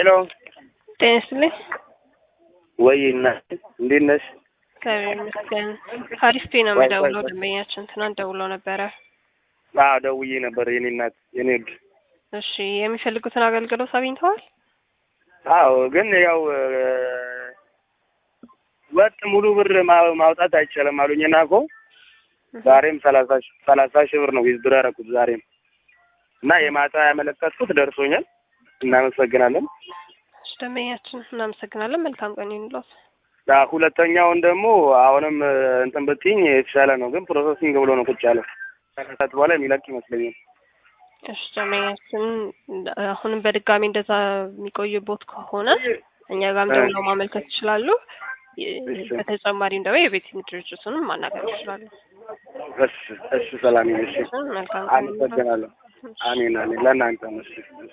ሄሎ ጤና ይስጥልኝ። ወይ እናት እንዴት ነሽ? እግዚአብሔር ይመስገን። አሪፍ ፔ ነው የምደውለው። ደንበኛችን ትናንት ደውለው ነበረ። አዎ ደውዬ ነበር የኔ እናት የኔ ውድ። እሺ የሚፈልጉትን አገልግሎት አግኝተዋል? አዎ ግን ያው ወጥ ሙሉ ብር ማ- ማውጣት አይቻልም አሉኝና እኮ ዛሬም ሰላሳ ሺ- ሰላሳ ሺህ ብር ነው ዊዝድሮ ያደረኩት ዛሬም እና የማታ ያመለከትኩት ደርሶኛል። እናመሰግናለን። እሺ ደንበኛችን እናመሰግናለን። መልካም ቀን ይሁንልዎት። አ ሁለተኛውን ደግሞ አሁንም እንትን ብትይኝ የተሻለ ነው፣ ግን ፕሮሰሲንግ ብሎ ነው ቁጭ ያለው። ከሰዓት በኋላ የሚለቅ ይመስለኛል። እሺ ደንበኛችን አሁንም በድጋሚ እንደዛ የሚቆይቦት ከሆነ እኛ ጋርም ደውለው ማመልከት ይችላሉ። በተጨማሪም ደግሞ የቤቲንግ ድርጅቱንም ማናገር ይችላሉ። እሺ እሺ፣ ሰላም ይሁን። እሺ መልካም ቀን ይሁንልዎት። አመሰግናለሁ። አሜን አሜን። ለእናንተ ነው። እሺ